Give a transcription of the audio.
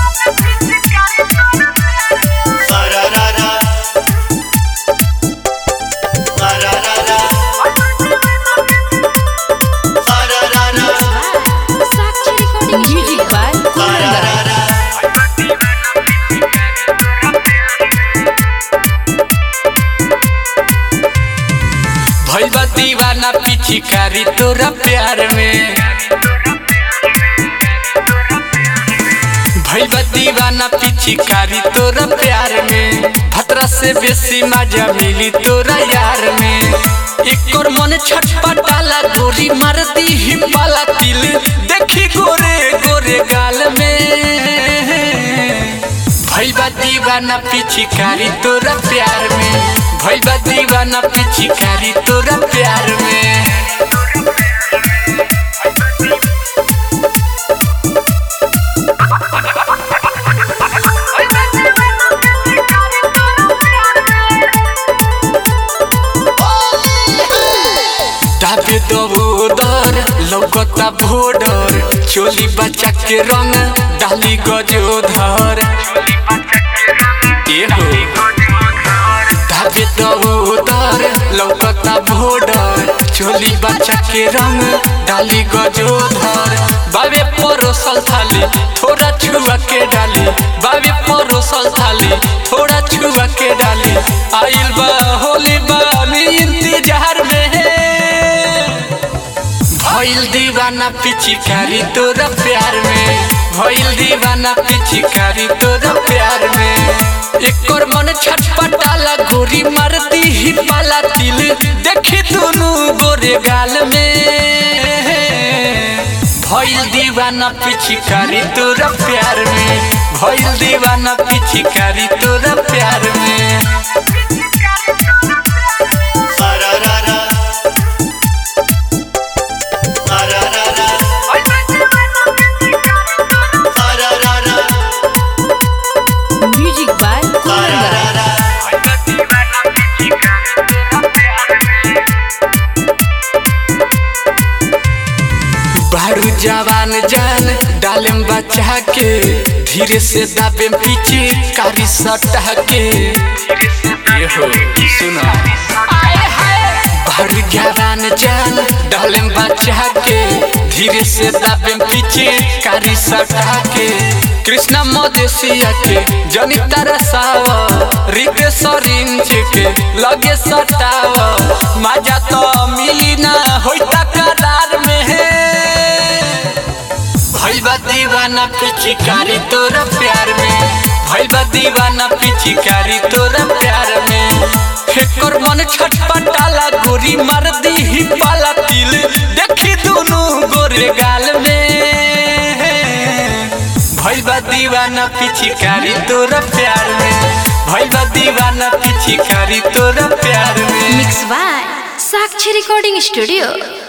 Sararara. Sararara. Sararara. Sakshi recording music by Sararara. भैया दीवाना पिछिकारी तोरा प्यार में भैया दीवाना पिछिकारी तोरा प्यार में खतरा से बेसी मजा मिली तोरा यार में एक और मन छटपटाला गोरी मार दी ही पाला तिल देखी गोरे गोरे गाल में भैया दीवाना पिछिकारी तोरा प्यार में भैया दीवाना पिछिकारी तोरा प्यार में दाबे दबोदर लौकता भोडर चोली बच्चा के रंग डाली गजोधर एहो दाबे दबोदर लौकता भोडर चोली बच्चा के रंग डाली गजोधर बाबे परोसल थाली थोड़ा छुआ के डाली बाबे परोसल थाली थोड़ा छुआ के डाली आइल बा होली बा मी इंतजार में है भइल दीवाना पिछिकारी तोरा प्यार में भइल दीवाना पिछिकारी तोरा प्यार में एक और मन छटपटाला गोरी मारती ही पाला तिल देखी दोनों गोरे गाल में भइल दीवाना पिछिकारी तोरा प्यार में भइल दीवाना पिछिकारी तोरा प्यार में Sararara. Sararara. Sararara. Music by Sararara. बारू जवान जान डालम बचा के धीरे से दाबे पीछे कारी सटा के ये हो सुना बारू जवान जान डालम बचा के धीरे से दाबे पीछे कारी सटा के कृष्णा मदेशिया के जनी तरसावा रिते सरिंच के लगे सटावा मजा तो मिली ना होइता करार में है भैया दीवाना पिछिकारी तोरा प्यार में भैया दीवाना पिछिकारी तोरा प्यार में एकर मन छटपटाला गोरी मार दी ही पाला तिल देखी दोनों गोरे गाल में भैया दीवाना पिछिकारी तोरा प्यार में भैया दीवाना पिछिकारी तोरा प्यार में mix by Sakshi recording studio